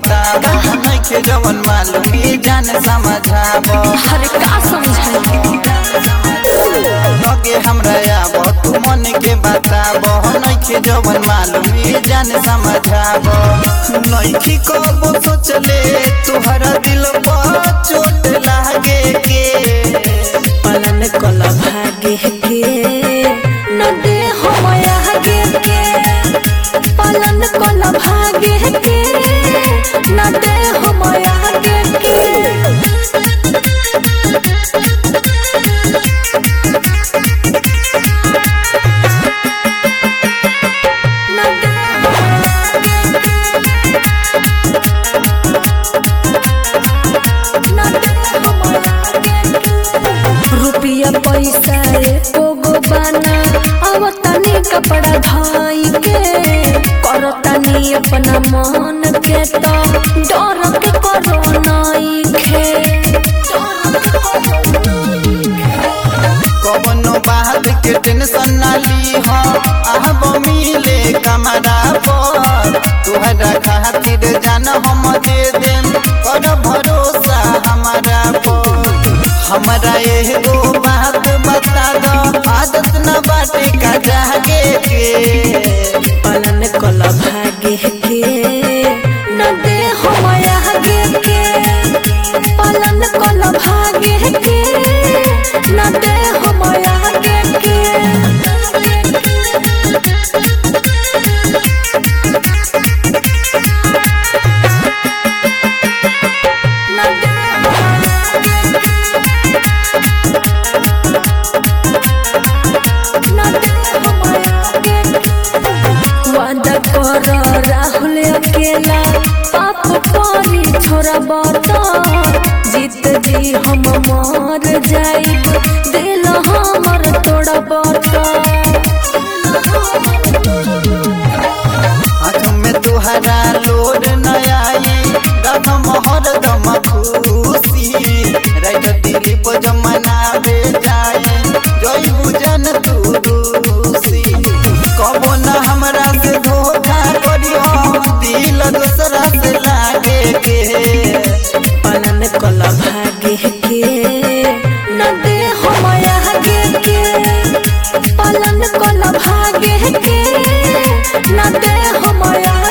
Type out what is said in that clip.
बताब नइखे जवन मालूम ये जान समझाब अरे का समझाई लगे हमरा आब तू मन के बताब नइखे जवन मालूम ये जान समझाब नइखे कबो सोचले तुहरा दिल पर चोट लागे के पलन कल भागे के न दे हम आगे के पलन कल भागे के न दे हम आगे के न दे न दे हम आगे के रुपया पैसा एको गो बाना अब तनी कपड़ा धाई के करतनी अपना मन के तो डर के करो नाई खे कवनो बात के टेंशन ना ली हो आब मिले कमरा पर तुहरा खातिर जान हम दे देम कर भरोसा हमारा पर हमरा एगो बात बता दो आदत न बाटे का जागे के पलन कल भागे के न दे हम आगे के पलन कल भागे के न दे हम आगे के न दे न दे हम आगे के वादा कर राहुल अकेला पाप पानी छोरा बता जीत जी हम मर जाई दिल हमर तोड़ा बता हाथ में तुहरा लोड न आई दम हर दम खुशी राइट दिलीप जमनावे जाए जय बुझन तू रूसी कबो न हमरा से धोखा करियो दिल दूसरा से लागे के पलन कल भागे के न दे हम आगे के पलन कल भागे के न दे हम आगे